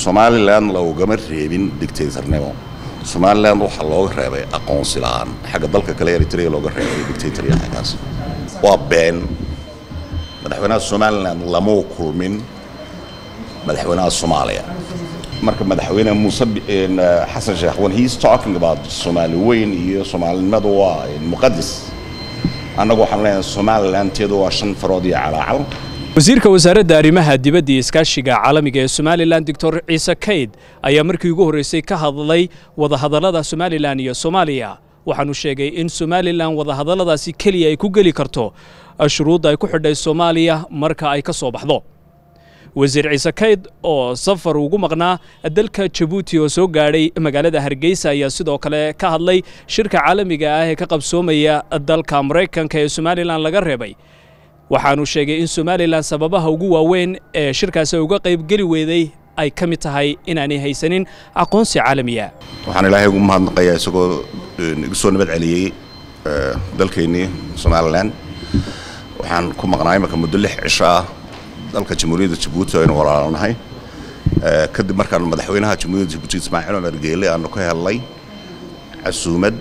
somalilan loogama reebin dictatornimo somalilan waxaa looga reebay aqoonsi la-aan xagga dalka kale eritrea looga reebay dictatorya xaggaas waa been madaxweynaha somalilan lamau kulmin madaxweynaha soomaaliya marka madaxweyne muuse xasan sheekh when he's talking about soomaali weyn iyo soomaalinimadu waa muqadis annagu waxaan leenahay somalilanteedu waa shan farood iyo calaacal wasiirka wasaaradda arrimaha dibadda iyo iskaashiga caalamiga ee somalilan doctor ciise kayd ayaa markii ugu horreysay ka hadlay wadahadallada somalilan iyo soomaaliya waxaanu sheegay in somalilan wadahadalladaasi keliya ay ku geli karto shuruudda ay ku xidhay soomaaliya marka ay ka soo baxdo wasiir ciise kayd oo safar ugu maqnaa dalka jabuuti oo soo gaadhay magaalada hargeysa ayaa sidoo kale ka hadlay shirka caalamiga ah ee ka qabsoomaya dalka maraykanka ee somalilan laga reebay waxaanu sheegay in somalilan sababaha ugu waaweyn ee shirkaasi uga qaybgeli weeday ay ka mid tahay inaanay haysanin aqoonsi caalamiya waxaan ilaahay ugu mahadnaqayaa isagoo igu soo nabad celiyey dalkeennii somalilan waxaan ku maqnaa imaka muddo lix cisho ah dalka jamhuuriyadda jabuuti aynu walaalanahay kadib markaan madaxweynaha jamhuuriyadda jabuuti ismaaciil cumar geele aanu ka helnay casuumad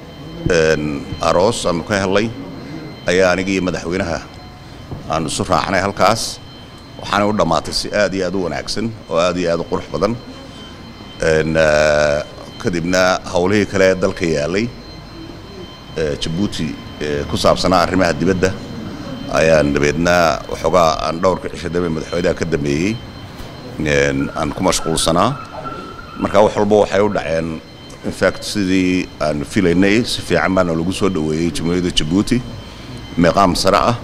aroos aanu ka helnay ayaa aniga iyo madaxweynaha aanu isu raacnay halkaas waxaanay u dhammaatay si aad iyo aad u wanaagsan oo aad iyo aad u qurux badan kadibna howlihii kale ee dalka yaalay jabuuti ku saabsanaa arrimaha dibadda ayaan dabeedna waxoogaa aan dhowrka cisho dambe madaxweynaha ka dambeeyey aan ku mashquulsanaa marka wax walba waxay u dhaceen infact sidii aan filaynay si fiican baana lagu soo dhoweeyey jamhuuriyadda jabuuti meeqaam sare ah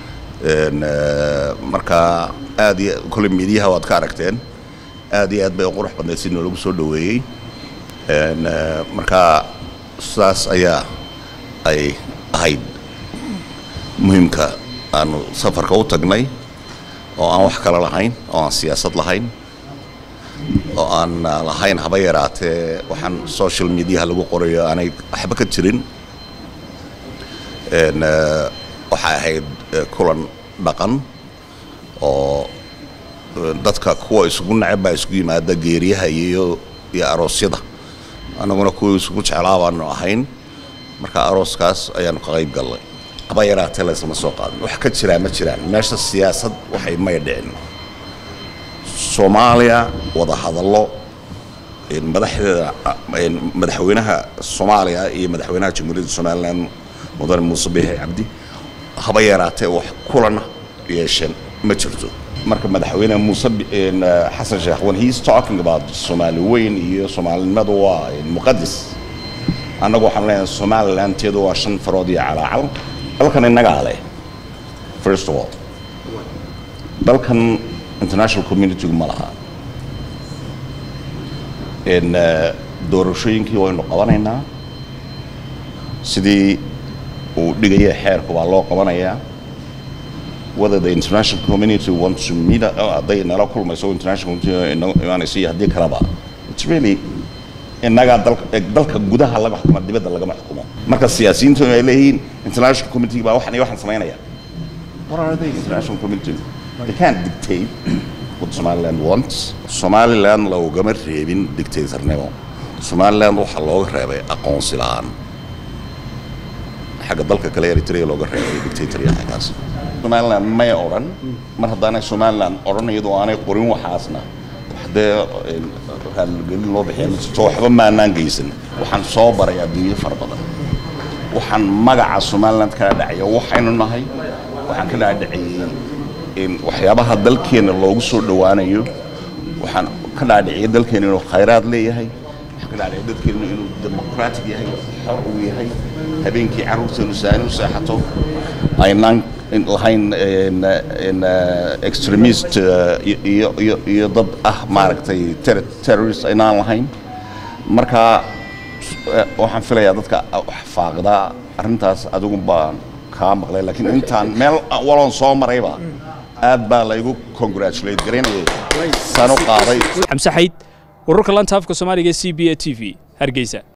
marka aad iyo kolle miidiyaha waad ka aragteen aad iyo aad bay u qurux badnayd si noolagu soo dhoweeyey marka sidaas ayaa ay ahayd muhiimka aanu safarka u tagnay oo aan wax kale lahayn oo aan siyaasad lahayn oo aan lahayn haba yaraatee waxaan social mediaha lagu qorayo aanay waxba ka jirin waxay ahayd kulan dhaqan oo dadka kuwa isugu necab baa isugu yimaada geeriyaha iyo iyo aroosyada annaguna kuwa isugu jeclaa baanu ahayn marka arooskaas ayaanu ka qayb gallay haba yaraatee laysama soo qaadin wax ka jiraa ma jiraan meesha siyaasad waxay may dhicin soomaaliya wada hadallo madaxdeeda madaxweynaha soomaaliya iyo madaxweynaha jamhuuriyadda somalilan mudane muuse biixi cabdi haba yaraatee wax kulana yeesheen ma jirto marka madaxweyne muuse xasan sheekh when he's talking about soomaali weyn iyo soomaalinimadu waa muqadis annagu waxaan leenahay somalilanteedu waa shan farood iyo calaacal dalkan innagaa leh first of all dalkan international communitygu ma laha doorashooyinkii waynu qabanaynaa sidii uu dhigaya xeerku baa loo qabanayaa whether the international community wants to meet hadday nala kulmayso international community imaanayso iyo haddii kaleba it's really innagaa dalka dalka gudaha laga xukumo dibadda lagama xukumo marka siyaasiyiintu ay leeyihiin international community baa waxan iyo waxaan samaynaya what are they international community they can't dictate what somaliland wants somaliland loogama reebin dictatornimo somaliland waxaa looga reebay aqoonsi la-aan xagga dalka kale eritrea looga reebay dictatorya xaggaas somaliland may odhan mar haddaanay somaliland odhan iyadoo aanay qorin waxaasna dee raalgelin loo bixiya ma jirto waxba maanaan geysan waxaan soo baray adduunyo fara badan waxaan magaca somaliland kala dhacaya waxaynu nahay waxaan ka dhaadhiciyey waxyaabaha dalkeenna loogu soo dhowaanayo waxaan ka dhaadhiciyay dalkeenna inuu khayraad leeyahay waxaan ka dhaadhiciyay dadkeenna inuu democratic yahay xor uu yahay habeenkii carruurteenu saani u seexato aynaan lahayn extremist iyo dad ah maaragtay terrorist aynaan lahayn marka waxaan filayaa dadka wax faaqdaa arrintaas adigu baan kaa maqlay laakiin intaan meel waloon soo marayba aad baa laygu congratulate garaynayay saan u qaaday xamse xayd wararka lanta afka soomaaliga c b a t v hargeysa